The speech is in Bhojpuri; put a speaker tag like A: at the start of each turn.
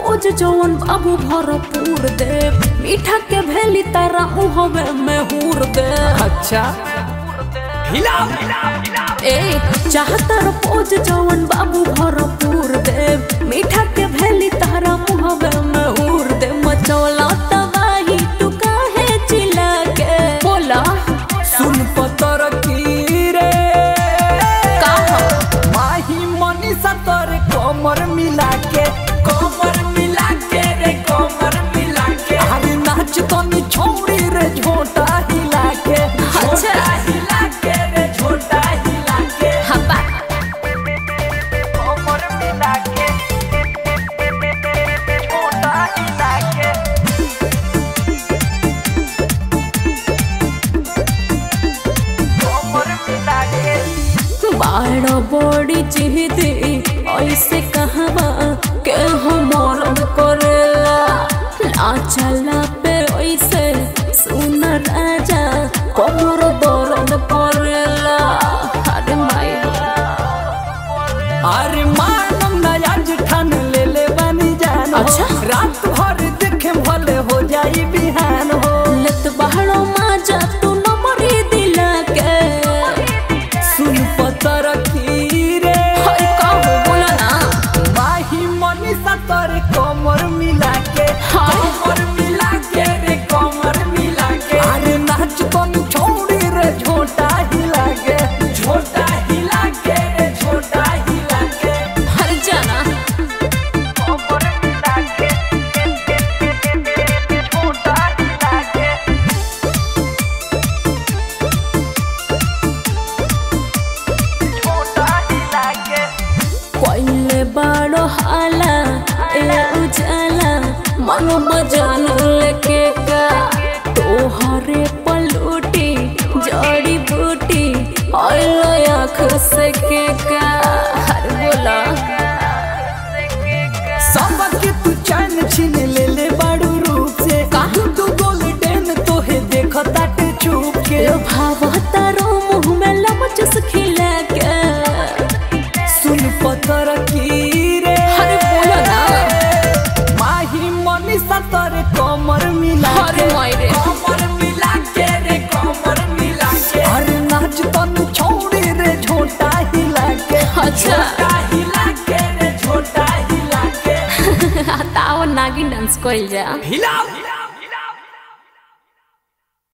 A: पोज जवन बाबू भरपूर दे मीठा के भेली तारा मुहवे में हूर दे
B: अच्छा हिलाओ
A: ए चाहतर पोज जवन बाबू भरपूर दे मीठा के भेली तारा मुहवे में हूर दे मचौला तबाही तू काहे चिल्ला के बोला
B: सुन पतर की रे
A: का हो?
B: माही मनीषा तोरे कमर मिला के कमर मिला के रे कमर मिला के अरे नाच तो नी छोड़ी रे झोटा हिला के झोटा हिला के रे झोटा हिला के
A: हब्बा
B: कमर मिला के झोटा हिला के कमर मिला के
A: बाड़ा बड़ी चिहदी ऐसे कहवा के हमर करेला नाचला पे ऐसे सुन राजा कमर दर्द करेला अरे माई
B: अरे मानम ना आज ठान ले ले बनी जान हो।
A: अच्छा।
B: रात भर देखे भले हो जाई बिहान हो
A: लत बाड़ो माजा तू नमरी दिला के
B: सुन पतर की रे
A: हाय का हो बोला ना
B: माही मनीषा तोरे कमर मिला के
A: हाँ।
B: कमर मिला के रे कमर मिला के अरे नाच तो नी छोड़ी रे झोटा हिला के झोटा हिला के रे झोटा हिला के
A: हर जाना
B: कमर मिला के झोटा हिला के झोटा हिला के
A: कोइले बाड़ो हाला ए उजाला मन बजान लेके का तोहरे पलूटी जड़ी बूटी आइलो आँख से के का हर बोला
B: सबके तू चैन छीन ले ले बाड़ू रूप से
A: काहे?
B: तू गोल्डन तोहे देखो ताटे चुप के
A: लो भावा तारो मुँह में लमचस खिला के
B: सुन पत्थर की रे
A: हर बोला ना
B: माही मनीषा तोरे कमर मिला
A: हर
B: के
A: मायरे।
B: कमर मिला के रे कमर मिला के अरे नाच तन छोड़ी रे झोटा हिला के
A: अच्छा।
B: झोटा हिला के रे झोटा हिला के
A: ताव नागिन डांस कइल जा
B: हिलाओ